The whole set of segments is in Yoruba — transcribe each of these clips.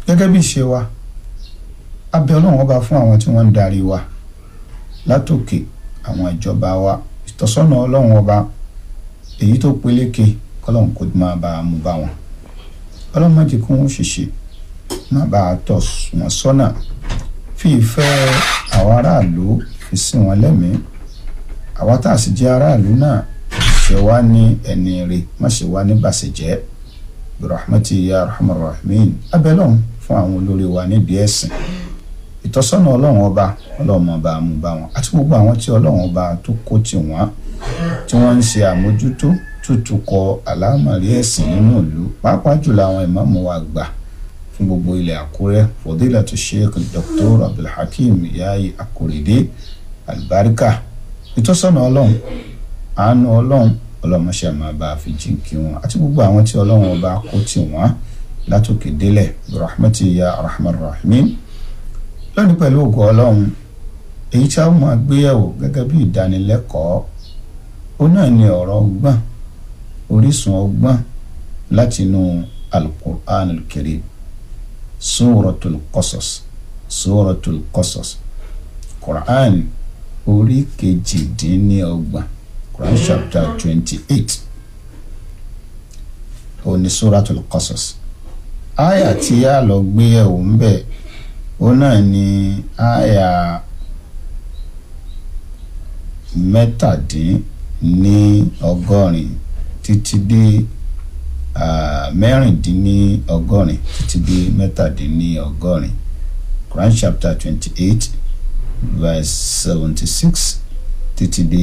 gẹ́gẹ́ bí ìṣe wa abẹ ọlọ́run ọba fún àwọn tí wọ́n ń darí wa látòkè àwọn ìjọba wa ìtọ́sọ́nà ọlọ́run ọba èyí tó peléke kọ́lọ́run kò máa bá a mú bá wọn ọlọ́run má jẹ́ kí wọ́n ṣiṣẹ́ má bá a tọ́ wọn sọ́nà fi ìfẹ́ àwọn aráàlú fi sí wọn lẹ́mìí àwa tá a sì jẹ́ aráàlú náà ṣe wá ní ẹni rè má ṣe wá ní bàṣẹjẹ́ birahmati ya rahman rahimin abẹ́lọ́hún fún àwọn olórí wa nídìí ẹ̀sìn ìtọ́sọ́nà ọlọ́run ọba ọlọ́run ọba mú bá wọn àti gbogbo àwọn tí ọlọ́run ọba tó kó tì wọ́n tí wọ́n ń ṣe àmójútó tútukọ̀ àlámọ̀rí ẹ̀sìn nínú ìlú pàápàá jùlọ àwọn ìmáàmù wa gbà fún gbogbo ilẹ̀ àkúrẹ́ fòdílàtú sheikh dr abdulhakeem yayi akorede alibarika ìtọ́sọ́nà ọlọ́run àánú ọlọ́run ọlọ́mọṣẹ́ máa bá a fi jíǹkí wọn àti gbogbo àwọn tí ọlọ́run ọba kó tì wọ́n látòkè délẹ̀ rahmati ya rahman rahimin lónìí pẹ̀lú ògo ọlọ́run èyí tí a máa gbéyẹ̀wò gẹ́gẹ́ bí ìdánilẹ́kọ̀ọ́ ó náà ní ọ̀rọ̀ ọgbọ́n orísun ọgbọ́n látinú alukur'an alkarim suratul qasas suratul qasas quran orí kejìdínlọ́gbọ̀n quran chapter twenty eight òní suratul qasas aya tí a lọ gbéyẹ̀wò ń bẹ̀ ó náà ní aya mẹ́tàdínní ọgọ́rin títí dé mẹ́rìndínní ọgọ́rin títí dé mẹ́tàdínní ọgọ́rin Quran chapter twenty eight verse seventy six títí dé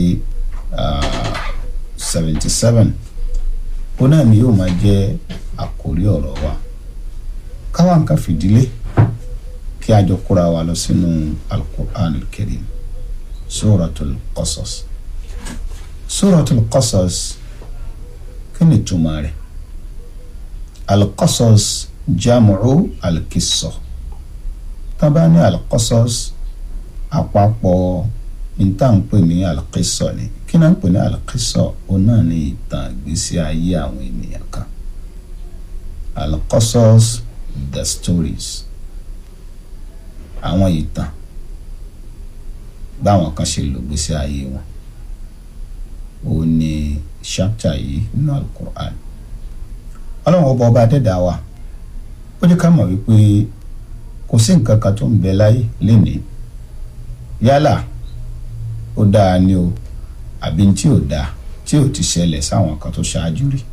seventy seven ó náà ni yóò máa jẹ́ àkórí ọ̀rọ̀ wa káwa nǹkan fìdílé kí a jọ kóra wa lọ sínú al-Qur'an al-Karim suratul Qasas suratul Qasas kí ni túmọ̀ rẹ̀ al-Qasas jamu'u al-qissa tábà ní al-Qasas àpapọ̀ ìtànpè ní al-qissa ni kí náà ń pè ní al-qissa ó náà ní ìtàn ìgbésí ayé àwọn ènìyàn kan al-Qasas the stories àwọn ìtàn báwọn kan ṣe lò gbésí ayé wọn ó ní ṣápítà yìí nínú alukur'an ọlọ́run ọba ọba adẹ́dàá wa ó jẹ́ ká mọ̀ wípé kò sí nǹkan kan tó ń bẹ láyé lénìí yálà ó dáa ni o àbí tí ò dáa tí ò ti ṣẹlẹ̀ sáwọn kan tó ṣáájú rí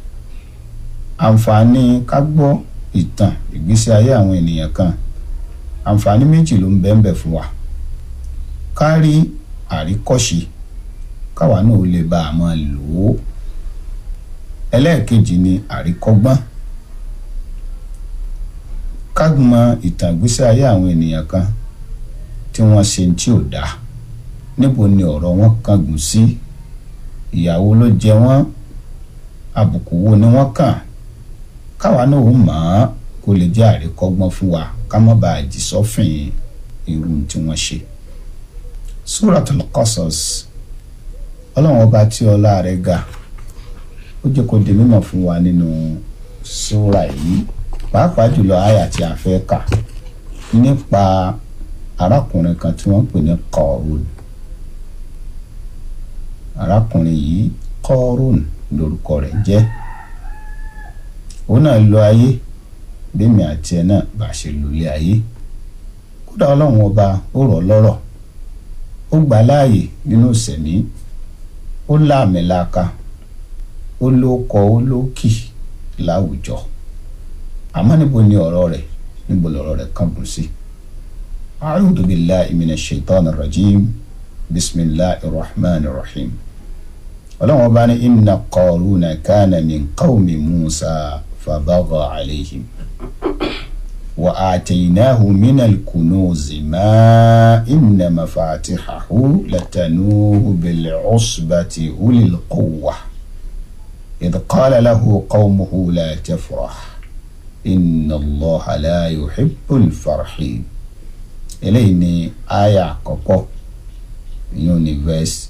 àǹfààní ká gbọ́ ìtàn ìgbésí ayé àwọn ènìyàn kan àǹfààní méjì ló ń bẹ ń bẹ fún wa ká rí àríkọ́ṣe káwa náà lè bá a máa lò ó ẹlẹ́ẹ̀kejì ni àríkọ́gbọ́n ká mọ ìtàn ìgbésí ayé àwọn ènìyàn kan tí wọ́n ṣe tí ò dáa níbo ni ọ̀rọ̀ wọn kángun sí ìyàwó ló jẹ wọ́n àbùkù wo ni wọ́n kàn káwa náà ó mọ̀ ọ́n kó lè jẹ́ àríkọ́gbọ́n fún wa ká má bàa jì sọ́fìn irú tí wọ́n ṣe. Suratul Qasas ọlọ́run ọba tí ọlá rẹ̀ ga ó jẹ́ kó di mímọ̀ fún wa nínú súra yìí pàápàá jùlọ àyà tí a fẹ́ kà nípa arákùnrin kan tí wọ́n pè ní Qarun arákùnrin yìí Qarun lórúkọ rẹ̀ jẹ́ òun náà lọ ayé bẹ́ẹ̀mi àti ẹ̀ náà bá ṣe lólé ayé kódà ọlọ́run ọba ó rọ̀ lọ́rọ̀ ó gbà láàyè nínú ìsẹ̀mí ó láàmìlaka ó lóko ó lókì láwùjọ àmọ́ níbo ni ọ̀rọ̀ rẹ̀ níbo lọ̀rọ̀ rẹ̀ kàn bùn sí. a'udhu billahi minash shaitani rajim bismillahir rahmanir rahim ọlọ́run ọba ní inna Qaruna kana min qawmi Musa fabagha alayhim. وآتيناه من الكنوز ما إن مفاتحه لتنوه بالعصبة أولي القوة إذ قال له قومه لا تفرح إن الله لا يحب الفرحين إليني آية كوكو يوني verse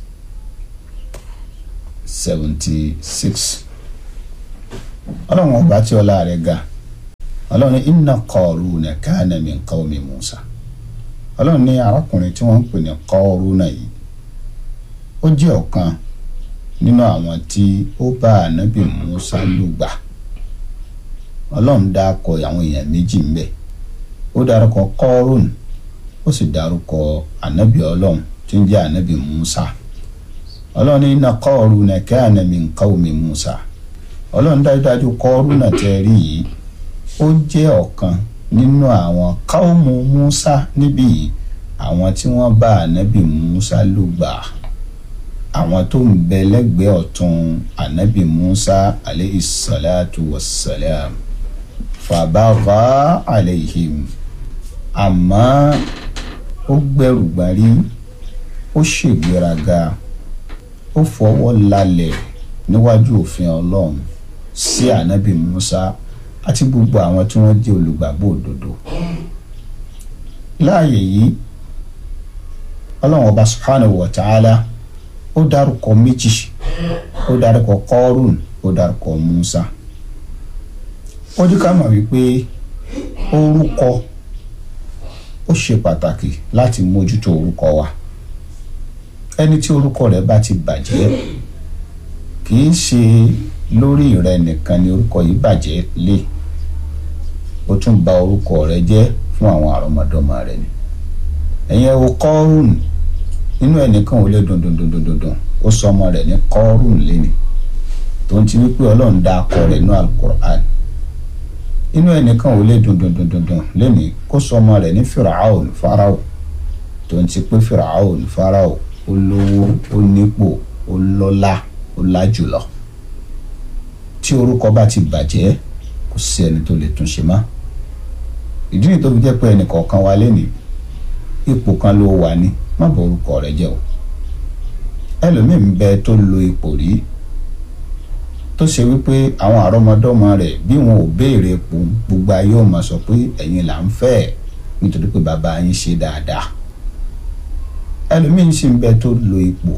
76 ọlọ́run ọba tí ọlá rẹ̀ ga ọlọ́run ní inna Qaruna kana min qawmi Musa ọlọ́run ní arákùnrin tí wọ́n ń pè ní Qaruna yìí ó jẹ́ ọ̀kan nínú àwọn tí ó bá ànábì Musa lùgbà ọlọ́run dákọ̀ àwọn èèyàn méjì ń bẹ̀ ó dárúkọ Qarun ó sì dárúkọ ànábì ọlọ́run tí ń jẹ́ ànábì Musa ọlọ́run ní inna Qaruna kana min qawmi Musa ọlọ́run dájúdájú Qaruna tẹ́ rí yìí ó jẹ́ ọ̀kan nínú àwọn káwọ́mù Musa níbí yìí àwọn tí wọ́n bá ànábì Musa lùgbà àwọn tó ń bẹ lẹ́gbẹ̀ẹ́ ọ̀tún ànábì Musa aleyhi salatu wa salam fàbàgà aleyhim àmọ́ ó gbẹrù gbárí ó ṣègbéraga ó fọwọ́ lálẹ̀ níwájú òfin ọlọ́run sí ànábì Musa àti gbogbo àwọn tí wọ́n jẹ́ olùgbàgbọ́ òdodo láàyè yìí ọlọ́run ọba subhanahu wa ta'ala ó dárúkọ méjì ó dárúkọ Qarun ó dárúkọ Musa ó jẹ́ ká mọ̀ wípé orúkọ ó ṣe pàtàkì láti mójútó orúkọ wa ẹni tí orúkọ rẹ̀ bá ti bàjẹ́ kì í ṣe lórí rẹ nìkan ni orúkọ yìí bàjẹ́ lé ó tún bà orúkọ rẹ̀ jẹ́ fún àwọn àrọmọdọ́mọ rẹ̀ ni ẹ̀yin ẹ wo Qarun inú ẹnìkan ò lè dùn dùn dùn dùn dùn dùn ó sọ ọmọ rẹ̀ ní Qarun lẹ́ni tó ń ti wípé ọlọ́run dá akọ rẹ̀ ní alukur'an inú ẹnìkan ò lè dùn dùn dùn dùn dùn lẹ́ni kó sọ ọmọ rẹ̀ ní Firaun Farao tó ń ti pé Firaun Farao ó lówó ó nípò ó lọ́lá ó lájùlọ tí orúkọ bá ti bàjẹ́ kò sí ẹni tó lè tún ṣe mọ́ ìdí nìyí tó fi jẹ́ pé ẹnì kọ̀ọ̀kan wa lé ní ipò kan ló wà ní má bọ orúkọ rẹ̀ jẹ́ o ẹlòmíín ń bẹ tó lo ipò rí tó ṣe wípé àwọn àrọ́mọdọ́mọ rẹ̀ bí wọn ò béèrè ipò gbogbo ayé ò máa sọ pé ẹ̀yin là ń fẹ́ nítorí pé bàbá yín ṣe dáadáa ẹlòmíín sì ń bẹ tó lo ipò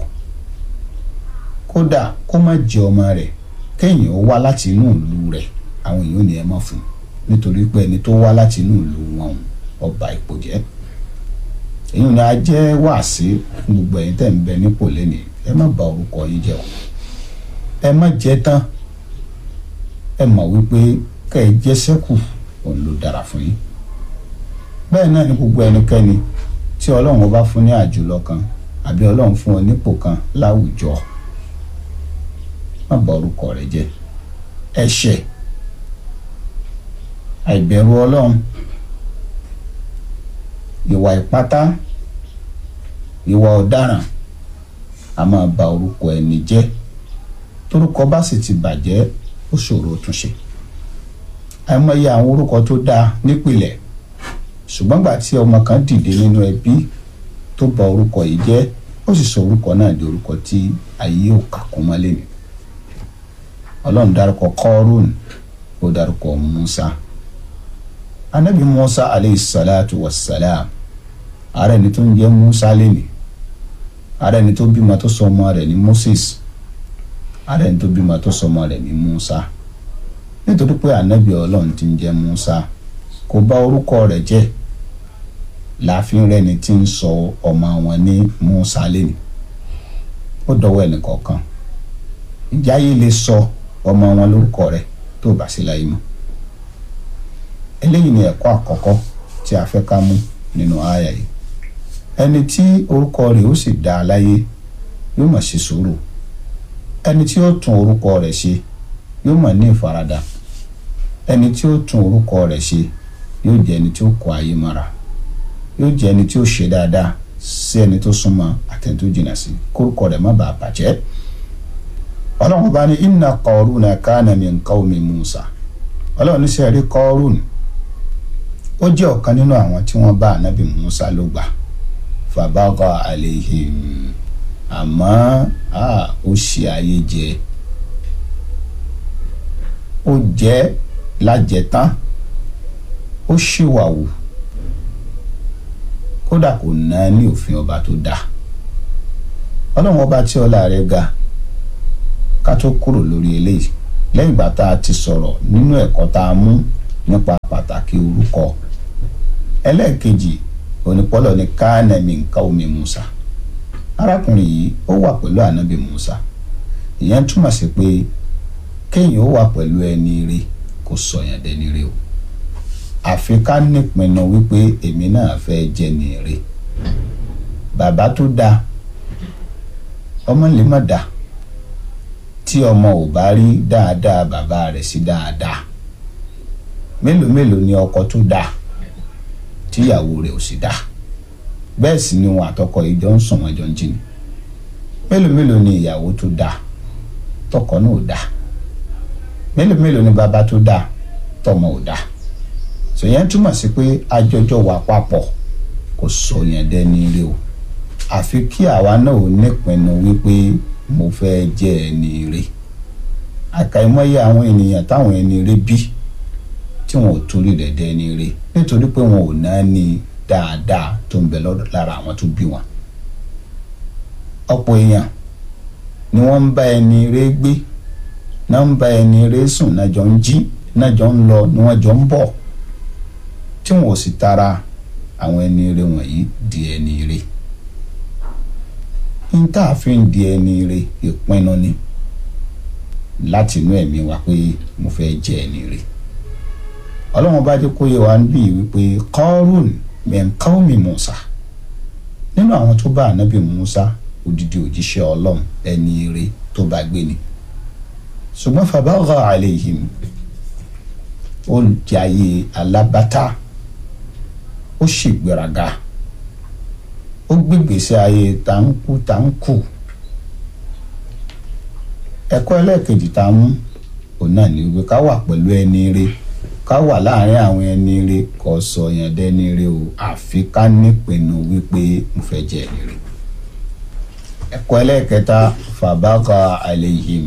kódà kó má jẹ ọmọ rẹ̀ kéèyàn ó wá láti inú ìlú rẹ̀ àwọn èèyàn ò ní ẹ mọ̀ fún nítorí pé ẹni tó wá láti inú ìlú wọn ọba ipò jẹ́ èyí ni a jẹ́ wàásí fún gbogbo ẹ̀yin tẹ̀ ń bẹ nípò lẹ́nìí ẹ má bà orúkọ yín jẹ́ o ẹ má jẹ́ tán ẹ mọ̀ wípé kẹ́ ẹ jẹ́ sẹ́kù òun ló dára fún yín bẹ́ẹ̀ náà ni gbogbo ẹnikẹ́ni tí ọlọ́run bá fún ní àjùlọ kan àbí ọlọ́run fún ọ nípò kan láwùjọ má bà orúkọ rẹ jẹ́ ẹ̀ṣẹ̀ àìbẹ̀rù ọlọ́run ìwà ìpátá ìwà ọ̀daràn a máa ba orúkọ ẹni jẹ́ torúkọ bá sì ti bàjẹ́ ó ṣòro túnṣe àìmọye àwọn orúkọ tó dáa nípìnlẹ̀ ṣùgbọ́n gbà tí ọmọ kan dìde nínú ẹbí tó ba orúkọ yìí jẹ́ ó sì sọ orúkọ náà di orúkọ tí ayé ò kà kún mọ́lẹ̀ ni ọlọ́run dárúkọ Qarun ó dárúkọ Musa anabi Musa aleyhi salatu wa salam ara ẹni tó ń jẹ́ Musa lẹ́nìí ara ẹni tó bímọ tó sọ ọmọ rẹ̀ ní Moses ara ẹni tó bímọ tó sọ ọmọ rẹ̀ ní Musa nítorí pé anabi ọlọ́run ti ń jẹ́ Musa kò bà orúkọ rẹ̀ jẹ́ láàfin rẹ̀ ni ti ń sọ ọmọ wọn ní Musa lẹ́nìí ó dọwọ́ ẹnì kọ̀ọ̀kan ìjà yìí lè sọ ọmọ wọn lórúkọ rẹ̀ tó bá sí láyé mọ́ eléyìí ni ẹ̀kọ́ àkọ́kọ́ tí a fẹ́ ká mú nínú àyà yìí ẹni tí orúkọ rẹ̀ ó sì dá a láyé yóò máa ṣe sùúrù ẹni tí ó tún orúkọ rẹ̀ ṣe yóò máa ní ìfaradà ẹni tí ó tún orúkọ rẹ̀ ṣe yóò jẹ́ ẹni tí ó kọ ayé mọ́ra yóò jẹ́ ẹni tí ó ṣe dáadáa sí ẹni tó súnmọ́ àtẹni tó jìnnà sí kórúkọ rẹ̀ má bàa bàjẹ́ ọlọ́run bá ní inna Qaruna kana min qawmi Musa ọlọ́run ní sẹ́ẹ̀rí Qarun ó jẹ́ ọ̀kan nínú àwọn tí wọ́n bá ànábì Musa ló gbà fàbágà àlehìm àmọ́ ó ṣe ayé jẹ ó jẹ́ lájẹtán ó ṣìwàwù kódà kò ná ní òfin ọba tó dáa ọlọ́run ọba tí ọlá rẹ̀ ga ká tó kúrò lórí eléyìí lẹ́yìn ìgbà tá a ti sọ̀rọ̀ nínú ẹ̀kọ́ tá a mú nípa pàtàkì orúkọ ẹlẹ́ẹ̀kejì onípọ́lọ̀ ní káánẹ́mì nǹkan omi Musa arákùnrin yìí ó wà pẹ̀lú ànábì Musa ìyẹn túmọ̀ sí pé kéèyàn ó wà pẹ̀lú ẹni rí kò sọ̀yàn dẹni rí o àfi ká nípinnu wípé èmi náà fẹ́ jẹ́ ni rí bàbá tó dáa ọmọ lè má dáa tí ọmọ ò bá rí dáadáa bàbá rẹ̀ sí dáadáa mélòó mélòó ni ọkọ tó dáa tíyàwó rẹ̀ ò sì dáa bẹ́ẹ̀ sì ni wọn àtọkọ yìí jọ ń sùn wọn jọ ń jìnnì mélòó mélòó ni ìyàwó tó dáa tọkọ náà ò dáa mélòó mélòó ni bàbá tó dáa tọmọ ò dáa sòyẹn túmọ̀ sí pé àjọjọ wà papọ̀ kò sọ yẹn dẹ́ni rí o àfi kí àwa náà ò nípinnu wípé mo fẹ́ jẹ́ ẹni rí àkàìmọye àwọn ènìyàn táwọn ẹni rí bí tí wọn ò torí rẹ̀ dẹ́ni rí nítorí pé wọn ò náà ní dáadáa tó ń bẹ lára àwọn tó bí wọn ọ̀pọ̀ èèyàn ni wọ́n ń bá ẹni rí gbé náà ń bá ẹni rí sùn náà jọ ń jí náà jọ ń lọ ni wọ́n jọ ń bọ̀ tí wọn ò sì tara àwọn ẹni rí wọ̀nyí di ẹni rí n tá a fi ń di ẹni rí ìpinnu ni láti inú ẹ̀mí wa pé mo fẹ́ jẹ́ ẹni rí ọlọ́run bá jẹ́ kó yẹ wá bí wípé kọ́rùn mẹ́ńkáwọ́mì Musa nínú àwọn tó bá ànábì Musa odidi òjíṣẹ́ ọlọ́run ẹni rí tó bá gbé ni ṣùgbọ́n fàbáwọ̀ àlehìm ó jayé alábátà ó ṣègbéraga ó gbégbèsè ayé táǹkù táǹkù ẹ̀kọ́ ẹlẹ́ẹ̀kejì tá a mú òun náà ní wípé ká wà pẹ̀lú ẹni rí ká wà láàrin àwọn ẹni rí kò sọ yẹn dẹ́ni rí o àfi ká nípinnu wípé mo fẹ́ jẹ́ ẹni rí ẹ̀kọ́ ẹlẹ́ẹ̀kẹta fàbákà àlehìm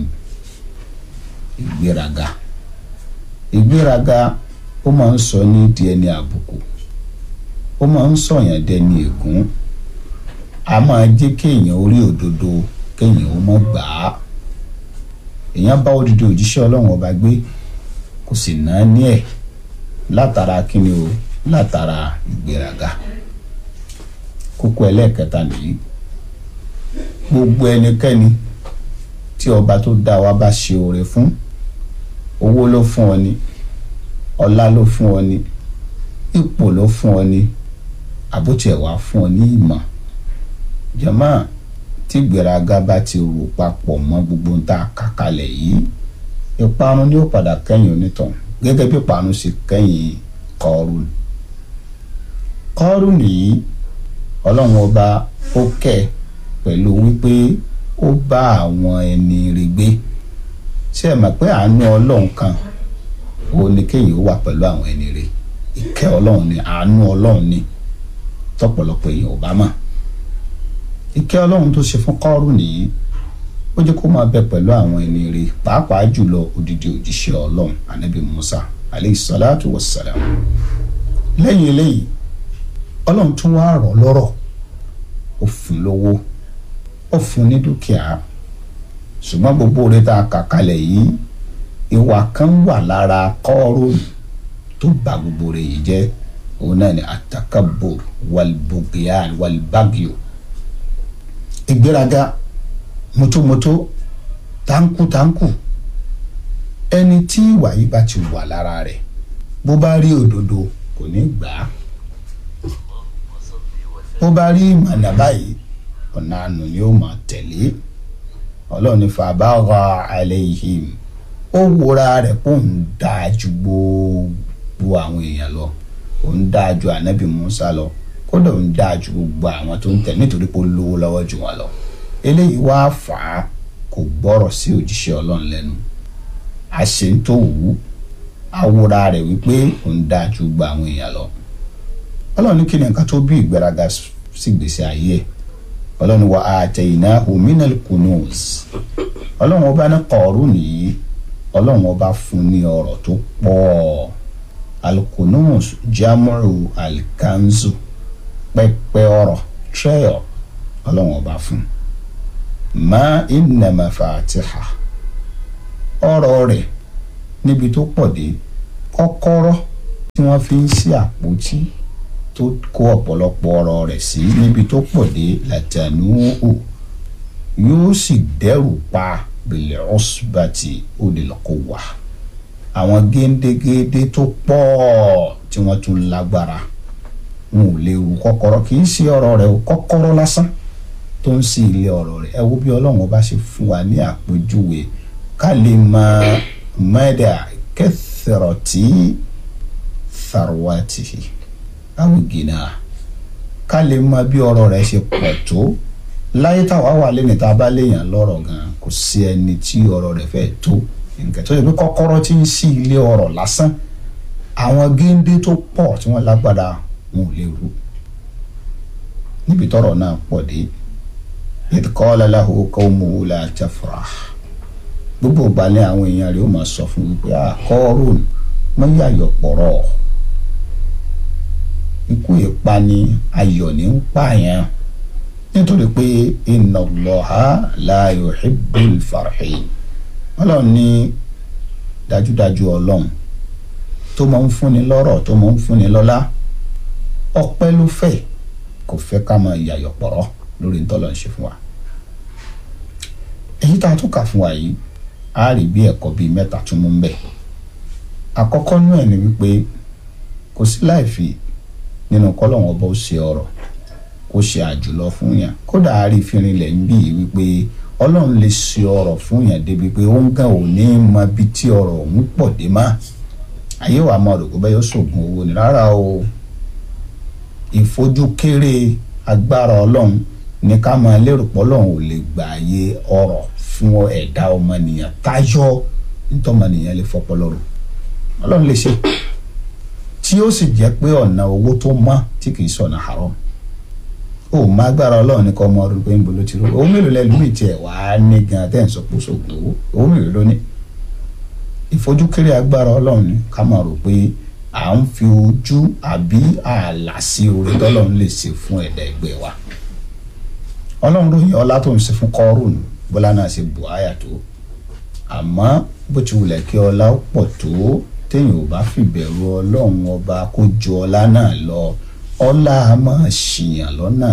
ìgbéraga ìgbéraga ó máa ń sọ ní di ẹni àbùkù ó máa ń sọ̀yàn dẹni ègún a máa jẹ́ kéèyàn orí òdodo kéèyàn ó mọ̀ gbà á èèyàn bá odidi òjíṣẹ́ ọlọ́run ọba gbé kò sì ná ní ẹ̀ látara kíni o látara ìgbéraga kókó ẹlẹ́ẹ̀kẹta nìyí gbogbo ẹnikẹ́ni tí ọba tó dá wa bá ṣe oore fún owó ló fún ọ ni ọlá ló fún ọ ni ipò ló fún ọ ni àbótiẹ̀ wá fún ọ ní ìmọ̀ jàmáà tí gbéraga bá ti rò papọ̀ mọ́ gbogbo ń ta kàkálẹ̀ yìí ìparun ni ó padà kẹ́yìn onítàn gẹ́gẹ́ bí ìparun ṣe kẹ́yìn kọ́ọ̀rùn kọ́ọ̀rùn yìí ọlọ́run ọba ó kẹ́ pẹ̀lú wípé ó bá àwọn ẹni rí gbé ṣé ẹ mọ̀ pé àánú ọlọ́run kan ó ní kéèyàn ó wà pẹ̀lú àwọn ẹni rí ìkẹ́ ọlọ́run ni àánú ọlọ́run ni tọ́pọ̀lọpọ̀ èèyàn ò bá mọ̀ ìkẹ́ ọlọ́run tó ṣe fún kọ́ọ̀rù nìyí ó jẹ́ kó máa bẹ pẹ̀lú àwọn ẹni rí pàápàá jùlọ odidi òjíṣẹ́ ọlọ́run anabi musa aleyhi salatu wa salam lẹ́yìn eléyìí ọlọ́run tún wá rọ̀ lọ́rọ̀ ó fún lówó ó fún ní dúkìá ṣùgbọ́n gbogbo oore tá a kà kalẹ̀ yìí ìwà kan wà lára kọ́ọ̀rù tó bà gbogbo rẹ̀ yìí jẹ́ òun náà ni atakabur walbugiyan walbagio ìgbéraga mọ́tòmọ́tò táǹkù táǹkù ẹni tí ìwà yìí bá ti wà lára rẹ̀ bó bá rí òdodo kò ní gbà á bó bá rí ìmọ̀nà báyìí ọ̀nà àánú ni ó máa tẹ̀lé ọlọ́run ní fàbára alayhim ó wúra rẹ̀ pé òun dáa ju gbogbo àwọn èèyàn lọ òun dáa ju ànábì Musa lọ kódà òun dáa ju gbogbo àwọn tó ń tẹ̀ nítorí pé ó lówó lọ́wọ́ jù wọn lọ eléyìí wá fà á kò gbọ́rọ̀ sí òjíṣẹ́ ọlọ́run lẹ́nu àṣẹ tó wù ú àwòrán rẹ̀ wípé òun dáa ju gbogbo àwọn èèyàn lọ ọlọ́run ní kí ni nǹkan tó bí ìgbéraga sí gbèsè ayé ẹ̀ ọlọ́run wa ataynahu minal kunuz ọlọ́run ọba ní kọ̀ọ̀rù nìyí ọlọ́run ọba fún ní ọrọ̀ tó pọ̀ alkunuz jamu'u alkanzu pẹpẹ ọrọ̀ trẹ́ọ̀ ọlọ́run ọba fún ma inna mafatiha ọrọ̀ rẹ̀ níbi tó pọ̀ dé kọ́kọ́rọ́ tí wọ́n fi ń ṣe àpótí tó kó ọ̀pọ̀lọpọ̀ ọ̀rọ̀ rẹ̀ sí níbi tó pọ̀ dé làtànú ò yóò sì dẹ́rù pa bìlẹ̀ ọ̀sùbàtì òdìlọ́kọ̀ wà àwọn géńdégéńdé tó pọ̀ tí wọ́n tún lágbára wọn ò lè ru kọ́kọ́rọ́ kì í ṣe ọ̀rọ̀ rẹ̀ o kọ́kọ́rọ́ lásán tó ń sí ilé ọ̀rọ̀ rẹ̀ ẹ wo bí ọlọ́run ọba ṣe fún wa ní àpèjúwe ká lè mọ mẹ́dà kẹsìrọ̀tì tharwati awùgìnà ká lè mọ bí ọ̀rọ̀ rẹ̀ ṣe pọ̀ tó láyé táwa wà lẹ́nu tá a bá léèyàn lọ́rọ̀ gan kò sí ẹni tí ọ̀rọ̀ rẹ̀ fẹ́ tó nǹkan tó yẹ pé kọ́kọ́rọ́ tí ń sí ilé ọ̀rọ̀ lásán àwọn géńdé tó pọ̀ tí wọ́n lágbára wọn ò lè rú níbi tọ́rọ̀ náà pọ̀ dé idh qala lahu qawmuhu la tafrah gbogbo ìgbàlẹ̀ àwọn èèyàn rẹ̀ ó máa sọ fún wípé àkọ́rùn mọ́ yàyọ̀ pọ̀rọ̀ ikú ìpani ayọ̀ ní ń pààyàn nítorí pé inna Allaha la yuhibbul farihin ọlọ́run ní dájúdájú ọlọ́run tó máa ń fúnni lọ́rọ̀ tó máa ń fúnni lọ́lá ọpẹ́ ló fẹ́ kò fẹ́ ká máa yàyọ̀ pọ̀rọ̀ lórí ntọ́lọ̀ ń ṣe fún wa èyí tá a tún kà fún wa yìí a rí bí ẹ̀kọ́ bíi mẹ́ta tún mú bẹ́ẹ̀ àkọ́kọ́ nú ẹ̀ ni wípé kò sí láìfi nínú kọ́lọ́wọ́n ọba ó ṣe ọ̀rọ̀ kó ṣe àjùlọ fún yàn kódà a rí fínrin lẹ̀ ń bí wípé ọlọ́run lè ṣe ọ̀rọ̀ fún yàn débi pé ó ń gan ò ní mọ bí tí ọ̀rọ̀ òun pọ̀ dé má ayé wa máa rò pé bẹ́ẹ̀ yóò ṣògùn owó ni rárá o ìfojúkéré agbára ọlọ́run ní ká máa lérò pé ọlọ́run ò lè gbààyè ọ̀rọ̀ fún ẹ̀dá ọmọnìyàn táyọ̀ nítọ́mọnìyàn lè fọpọlọ rò ọlọ́run lè ṣe tí ó sì jẹ́ pé ọ̀nà owó tó mọ́ tí kì í sọ̀nà haram ó má gbára ọlọ́run ní kọ́ ọmọ ọdún pé ń bolo ti rú owó mélòó lẹ́nu mi tiẹ̀ wá ní gan tẹ́ ń sọ pé sóògùn owó owó mélòó ló ní ìfojúkéré agbára ọlọ́run ní ká máa rò pé à ń fi ojú àbí ààlà sí orí tọ́lọ́run lè ṣe fún ẹ̀dá ẹgbẹ́ wa ọlọ́run ròyìn ọlá tó ń ṣe fún kọ́rùn bọ́lá náà ṣe bù áyà tó àmọ́ bó ti wulẹ̀ kí ọlá pọ̀ tó téèyàn ò bá fìbẹ̀rù ọlọ́run ọba kó ju ọlá náà lọ ọlá a máa ṣìyàn lọ́nà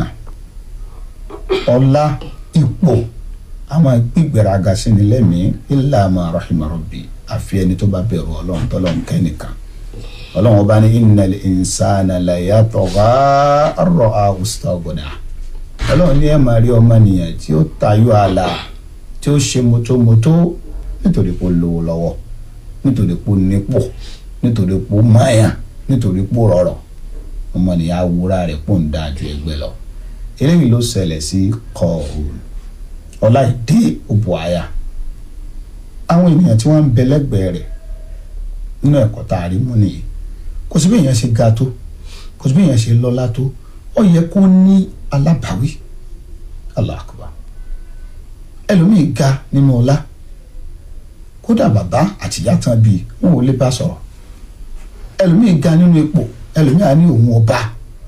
ọlá ipò a máa gbígbéraga sí ni lẹ́mìí illa ma rahima rabbi àfi ẹni tó bá bẹ̀rù ọlọ́run tọ́lọ́run kẹ́nìkan ọlọ́run ọba ní innal insana la yatgha ar-ra'ahu istaghna ọlọ́run ní ẹ̀ máa rí ọmọnìyàn tí ó tayọ ààlà tí ó ṣe mọ́tómọ́tó nítorí pé ó lówó lọ́wọ́ nítorí pé ó nípò nítorí pé ó máyà nítorí pé ó rọrọ̀ ọmọnìyàn awúrà rẹ̀ pò ń dáa ju ẹgbẹ́ lọ eléyìí ló ṣẹlẹ̀ sí kọ́ọ̀rùn ọláìdé òbò àyà àwọn ènìyàn tí wọ́n ń bẹ lẹ́gbẹ̀ẹ́ rẹ̀ nínú ẹ̀kọ́ tá a rí mú nìyí kò sí bí èèyàn ṣe ga tó kò sí bí èèyàn ṣe lọ́lá tó ó yẹ kó ní alábàáwí Allahu Akbar ẹlòmíì ga nínú ọlá kódà bàbá àtìyá tán bíi wọn ò lè bá sọ̀rọ̀ ẹlòmíì ga nínú ipò ẹlòmíì á ní òun ọba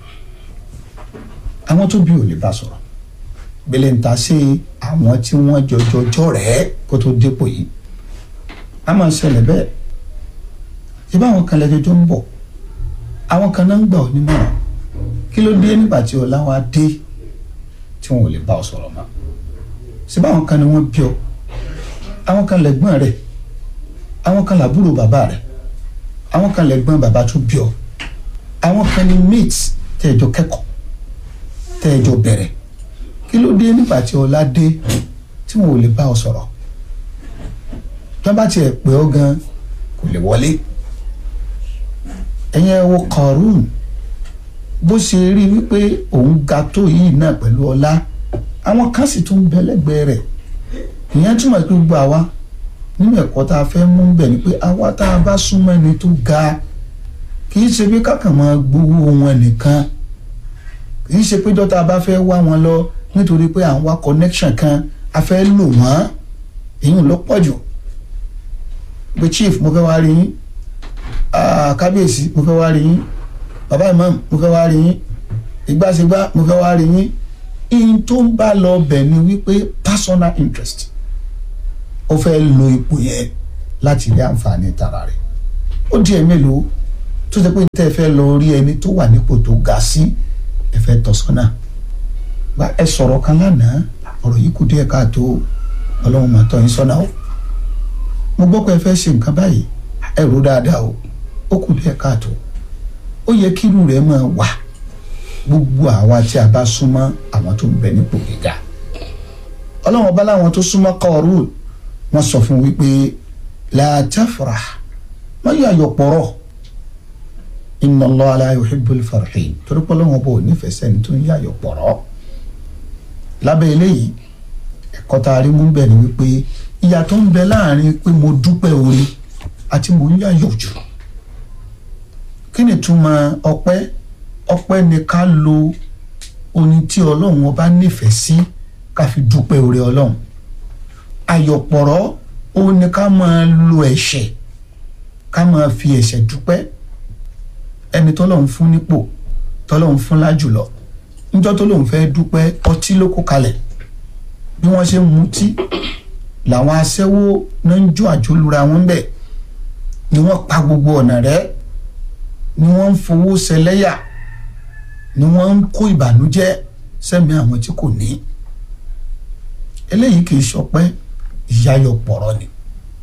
àwọn tó bí ò lè bá sọ̀rọ̀ gbélé ń ta sí àwọn tí wọ́n jọjọjọ rẹ̀ kó tó dépò yìí a máa ṣẹlẹ̀ bẹ́ẹ̀ ṣé báwọn kan lẹ́jọ́jọ́ ń bọ̀ àwọn kan náà ń gbà ọ́ nímọ̀ràn kí ló dé nígbà tí ọlá wa dé tí wọn ò lè bá ọ sọ̀rọ̀ mọ́ ṣé báwọn kan ni wọ́n bí ọ àwọn kan lẹ̀gbọ́n rẹ̀ àwọn kan làbúrò bàbá rẹ̀ àwọn kan lẹ̀gbọ́n bàbá tó bí ọ àwọn kan ni mate tẹ́ẹ̀jọ kẹ́kọ̀ọ́ tẹ́ẹ̀jọ bẹ̀rẹ̀ kí ló dé nígbà tí ọlá dé tí wọn ò lè bá ọ sọ̀rọ̀ tó bá tiẹ̀ pè ọ́ gan kò lè wọlé ẹ̀yin ẹ wo Qarun bó ṣe rí wípé òun ga tó yìí náà pẹ̀lú ọlá àwọn kan sì tún bẹ lẹ́gbẹ̀ẹ́ rẹ̀ ìyẹn túmọ̀ sí gbogbo àwa nínú ẹ̀kọ́ tá a fẹ́ mú bẹ̀ ni pé àwa tá a bá súnmọ́ ẹni tó ga kì í ṣe pé kákan máa gbowó wọn nìkan kì í ṣe pé dọ́tà bá fẹ́ wá wọn lọ nítorí pé à ń wá connection kan a fẹ́ lò wọ́n èyí ló pọ̀ jù pé chief mo fẹ́ wá rí yín kábíyèsí mo fẹ́ wá rí yín bàbá imam mo fẹ́ wá rí yín ìgbàsígbà mo fẹ́ wá rí yín in tó ń bá lọ bẹ̀ ni wípé personal interest ó fẹ́ lo ipò yẹn láti rí àǹfààní tara rẹ̀ ó di ẹ̀ mélòó tó ṣe pé tẹ́ ẹ fẹ́ lọ rí ẹni tó wà nípò tó ga sí ẹ fẹ́ tọ́ sọ́nà bá ẹ sọ̀rọ̀ kan lánàá ọ̀rọ̀ yìí kù díẹ̀ káàtó ọlọ́run máa tọ́ yín sọ́nà o mo gbọ́ pé ẹ fẹ́ ṣe nǹkan báyìí ẹ rò dáadáa o ó kù díẹ̀ káàtó ó yẹ kí irú rẹ̀ máa wà gbogbo àwa tí a bá súnmọ́ àwọn tó ń bẹ nípò gíga ọlọ́run ọba láwọn tó súnmọ́ kọ́ọ̀rù wọ́n sọ fún wípé la tafrah wọ́n yà yọ̀ pọ̀rọ̀ inna Allah la yuhibbul farihin torí pé ọlọ́run ọba ò nífẹ̀ẹ́ sẹ́ni tó ń yà yọ̀ pọ̀rọ̀ lábẹ́ eléyìí ẹ̀kọ́ tá a rí mú bẹ̀ ni wípé ìyà tó ń bẹ láàrin pé mo dúpẹ́ orí àti mo ń yà yọ̀ jù kí ni túmọ̀ ọpẹ́ ọpẹ́ ni ká lo oní tí ọlọ́run ọba nífẹ̀ẹ́ sí ká fi dúpẹ́ orí ọlọ́run àyọ̀pọ̀rọ̀ ó ní ká máa lo ẹ̀ṣẹ̀ ká máa fi ẹ̀ṣẹ̀ dúpẹ́ ẹni tọ́lọ́run fún nípò tọ́lọ́run fún lájùlọ níjọ́ tó lóun fẹ́ dúpẹ́ ọtí ló kó kalẹ̀ bí wọ́n ṣe ń mutí làwọn aṣẹ́wó náà ń jó àjólura wọn bẹ̀ ni wọ́n pa gbogbo ọ̀nà rẹ̀ ni wọ́n ń fowó ṣẹlẹ́yà ni wọ́n ń kó ìbànújẹ́ sẹ́mi àwọn tí kò ní eléyìí kì í ṣọpẹ́ ìyáyọpọ̀rọ̀ ni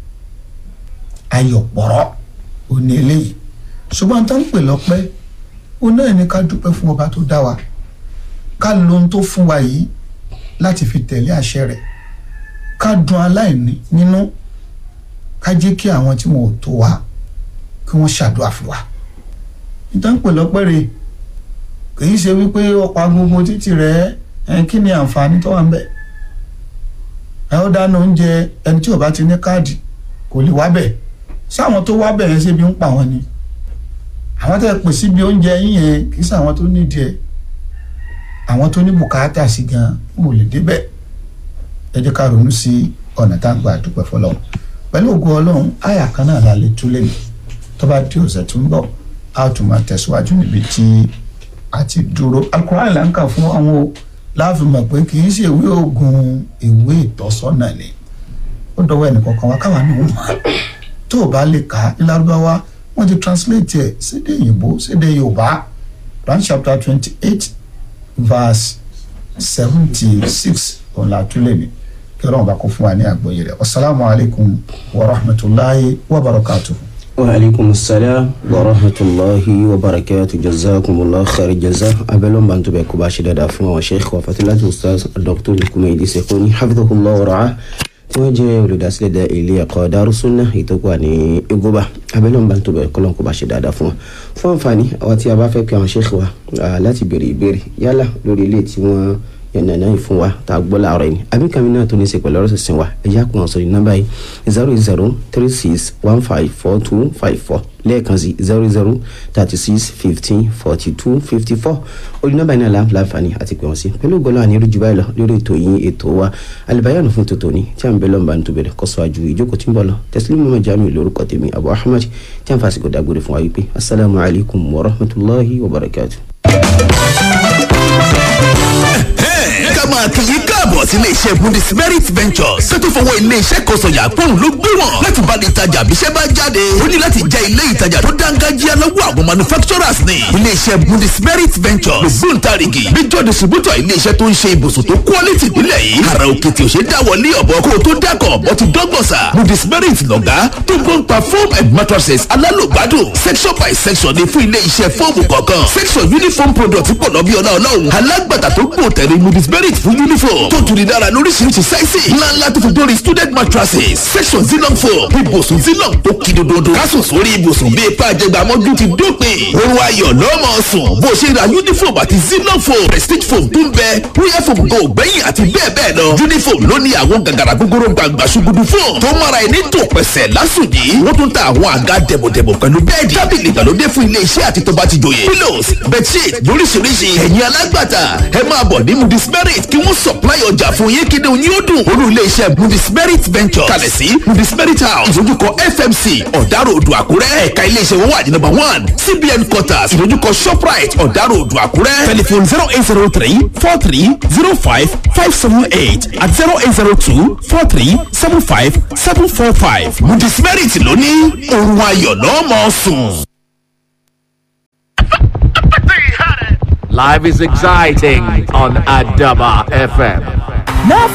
ayọ̀pọ̀rọ̀ ò ní eléyìí ṣùgbọ́n tó ń pè lọ́pẹ́ ó náà ní ká dúpẹ́ fún ọba tó dá wa ká lo ohun tó fún wa yìí láti fi tẹ̀lé àṣẹ rẹ̀ ká dùn aláìní nínú ká jẹ́ kí àwọn tí wọn ò tó wa kí wọ́n ṣàdúrà fún wa nítorí ń pè lọ́pẹ́ rẹ̀ kì í ṣe wípé ọ̀pá gbogbo títì rẹ̀ ẹ̀ kí ni àǹfààní tó wà ń bẹ̀ ẹ ó dáná oúnjẹ ẹni tí ò bá ti ní káàdì kò lè wá bẹ̀ sáwọn tó wá bẹ̀ yẹn ṣe bí ń pa wọn ni àwọn tẹ́ pè síbi oúnjẹ yín yẹn kì í ṣàwọn tó nídìí ẹ̀ àwọn tó ní bùkátà sí gan mo lè débẹ̀ ẹ jẹ́ ká ronú sí ọ̀nà tá à ń gbà dúpẹ́ fọlọ́run pẹ̀lú ògùn ọlọ́run àyà kan náà la lè túlẹ̀ ní tó bá di ọ̀sẹ̀ tó ń bọ̀ a ó tún máa tẹ̀síwájú níbi tí a ti dúró Al-Qur'an là ń kà fún àwọn o láàfin mọ̀ pé kì í ṣe ìwé oògùn ìwé ìtọ́sọ́nà ni ó dọwọ́ ẹnì kọ̀ọ̀kan wa káwa náà mọ̀ tó o bá lè kà á ní lárúbáwá wọ́n ti translate ẹ̀ sédè òyìnbó sédè yorùbá Quran chapter twenty eight verse seventy six òun la tún lè ní kí ọlọ́run bá kó fún wa ní àgbọ́yé rẹ̀ wasalaamualeykum wa rahmatulahi wa barakatuhu. وعليكم السلام ورحمة الله وبركاته جزاكم الله خير الجزاء أبلون بانتو بيكو باشي دادا فما وشيخ وفتلات الأستاذ الدكتور الكوميدي سيكوني حفظه الله ورعاه tí wọ́n jẹ́ olùdásílẹ̀ dá ilé ẹ̀kọ́ Darussunnah ìtọ́kùwà ní igoba abẹ́lẹ́ ọ̀nba tó bẹ̀rẹ̀ kọ́lọ́n kó bá ṣe dáadáa fún wọn fún àǹfààní àwọn tí a bá fẹ́ pe àwọn ṣéèkì wa láti béèrè ìbéèrè yálà lórí ilé tí wọ́n yànnàná yìí fún wa tá a gbọ́ láàárọ̀ yìí àbí kàmí náà tó ní í ṣe pẹ̀lú ọ̀rọ̀ sísìn wa ẹ̀yà kò hàn sórí nọ́mbà yìí zero zero three six one five four two five four lẹ́ẹ̀kan sí zero zero thirty six fifteen forty two fifty four orí nọ́mbà yìí náà la láǹfààní àti pè wọ́n sí pẹ̀lú gbọ́dọ̀ àní irú jù báyìí lọ lórí ètò yìí ètò wa alìbáyànù fún tòtò ní tí a ń bẹ lọ́nba ń tóbẹ̀rẹ̀ kọ́sọ́ àjù ìjókòó tí ń bọ̀ lọ tẹ̀sílẹ̀ mọ́mọ́ jamiu lórúkọ tèmi abu ahmed tí a ń fàṣìkò dágbére fún wa wípé asalaamu alaykum wa rahmatulahi wa barakatu. ká máa kì í káàbọ̀ sí ilé-iṣẹ́ Bundesmerit Ventures tó tó fọwọ́ ilé-iṣẹ́ kan sọ̀yà pọ́ùn ló gbé wọn láti bá ní ìtajà àbíṣẹ́ bá jáde ó ní láti jẹ́ ilé ìtajà tó dáńgájíá lọ́wọ́ àwọn manufacturers ní ilé-iṣẹ́ Bundesmerit Ventures ògbóǹtarìgì major distributor ilé-iṣẹ́ tó ń ṣe ibùsùn tó quality nílẹ̀ yìí ara òkè tí ò ṣe dáwọ́ lé ọ̀bọ kó o tó dákọ̀ ọ̀bọ ti dọ́gbọ̀sà Bundesmerit lọ̀gá tó gbọ́n pa foam and mattresses alálògbádùn section by section ní fún ilé-iṣẹ́ fọ́ọ̀mù kọ̀ọ̀kan section uniform product pọ̀ lọ́bí ọlá ọlọ́run alágbàtà tó gbòòtẹ̀rẹ̀ Bundesmerit fún uniform tó tuni dára lóríṣiríṣi sáìsì ńláńlá tó fi dórí student mattresses section zilong foam ibùsùn zilong tó kí dododo kásùn sórí ibùsùn bíi ipá àjẹgbàmọ́jú ti dópin oorun ayọ̀ lọ́mọ sùn bó ṣe ra uniform àti zilong foam prestige foam tó ń bẹ royal foam go gbẹ̀yìn àti bẹ́ẹ̀ bẹ́ẹ̀ lọ uniform ló ní àwọn gàgàrà gbogbooro gbàgbà ṣugudu foam tó mara ẹni tó pẹ̀sẹ̀ lásùnjì wọ́n tún ta àwọn àga dẹ̀bọ̀dẹ̀bọ̀ pẹ̀lú bẹ́ẹ̀dì tábìlì ìgbàlódé fún ilé iṣẹ́ àti tó bá ti jòyè pillows bedsheet lóríṣiríṣi ẹ̀yin alágbàtà ẹ máa bọ̀ ní Bundesmerit kí wọ́n supply ọjà fún yín kí ni òun yóò dùn. olú ilé iṣẹ́ Bundesmerit Ventures kalẹ̀ sí Bundesmerit House ìdójúkọ FMC ọ̀dàrò odò àkúrẹ́ ẹ̀ka ilé iṣẹ́ wọn wà ní number one CBN quarters ìdójúkọ Shoprite ọ̀dàrò odò àkúrẹ́ telephone zero eight zero three four three zero five five seven eight at zero eight zero two four three seven five seven four five Bundesmerit lóní òun ayọ̀ lọ́mọ sùn. Life is exciting on Adaba FM. Now